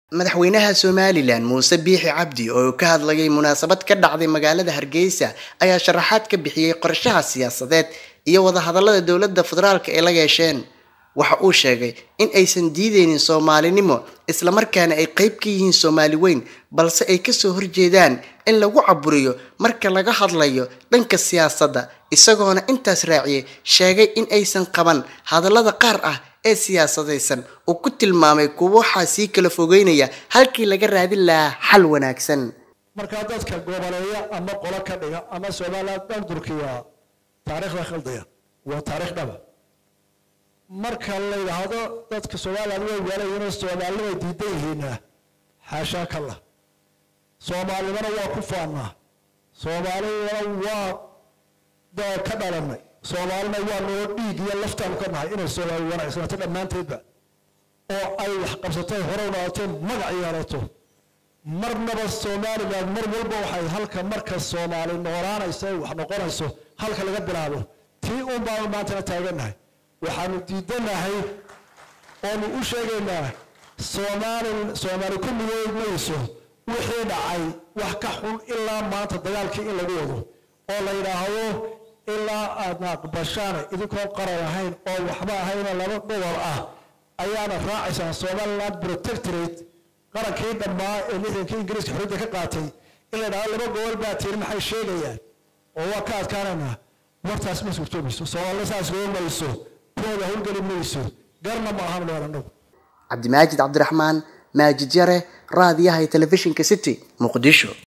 madaxweynaha somalilan muuse biixi cabdi oo ka hadlayay munaasabad ka dhacday magaalada hargeysa ayaa sharaxaad ka bixiyey qorshaha siyaasadeed iyo wadahadalada dowladda federaalka ay la yeesheen waxa uu sheegay in aysan diideynin soomaalinimo islamarkaana ay qeyb ka yihiin soomaali weyn balse ay kasoo horjeedaan in lagu caburiyo marka laga hadlayo dhanka siyaasadda isagoona intaas raaciyey sheegay in aysan qaban hadallada qaar ah ee siyaasadaysan uu ku tilmaamay kuwa waxaa sii kala fogeynaya halkii laga raadin lahaa xal wanaagsan markaa dadka goboleeya ama qolo ka dhiga ama somaliland dhan durkiya taariikhda khaldaya waa taariikh dhaba marka la yidhaahdo dadka somaliland way waalayinoo soomaalinimay diidan yihiina xaashaa kalla soomaalinimana waa ku faannaa soomaalinimana waa ka dhalanay soomaalina waa noo dhiig iyo laftaanu ka nahay inay soomaali wanaagsanaato dhammaanteedba oo ay wax qabsatay hore u dhaato magac yeelato marnaba somaliland mar walba waxay halka marka soomaali noolaanaysa ay wax noqonayso halka laga bilaabo tii uun baanu maantana taagannahay waxaanu diidanahay oonu u sheegaynaa soomaali soomaali ku midood mayso wixii dhacay wax ka xun ilaa maanta dagaalkii in lagu wado oo la yidhaahdo ilaa aadna aqbashaan idinkoo qaran ahayn oo waxba ahayna laba gobol ah ayaana raacaysaan somaliland protectorate qarankii dhammaa ee lixdankii ingiriiska xorriyadda ka qaatay in la yidhahdo laba gobol baa tiiri maxay sheegayaan oo waa ka adkaanaynaa wartaas ma suurtoomayso soomaalina saas loo mayso kuwooda howlgeli mayso garna ma ahan meel annagu cabdimaajid cabdiraxmaan maajid yare raadiyaha iyo telefishinka city muqdisho